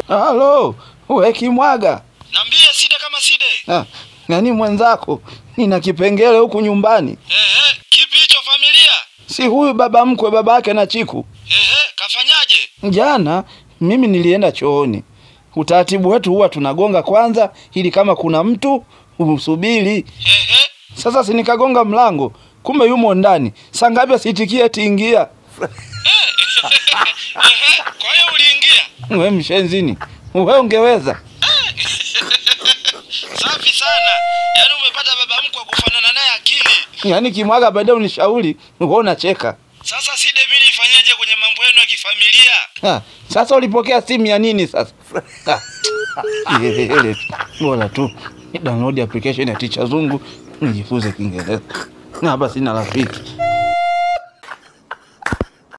Halo, we Kimwaga. Niambie Side kama Side. Ah, nani mwenzako? Nina kipengele huku nyumbani. Eh, eh, kipi hicho familia? Si huyu baba mkwe babake na Chiku. Eh, eh, kafanyaje? Jana mimi nilienda chooni. Utaratibu wetu huwa tunagonga kwanza ili kama kuna mtu usubiri. Eh, eh. Sasa si nikagonga mlango, kumbe yumo ndani. Saa ngapi asitikie ati ingia? Eh, eh, kwa hiyo uliingia? We mshenzini, we ungeweza? Safi sana. Yaani umepata baba mkwe kufanana naye akili. Yaani Kimwaga baadaye unishauri, wewe unacheka. Sasa Side mimi nifanyaje kwenye mambo yenu ya kifamilia? Ah, sasa ulipokea simu ya nini sasa? Ah, ile bora tu ni download application ya Ticha Zungu nijifunze Kiingereza. Na hapa sina rafiki.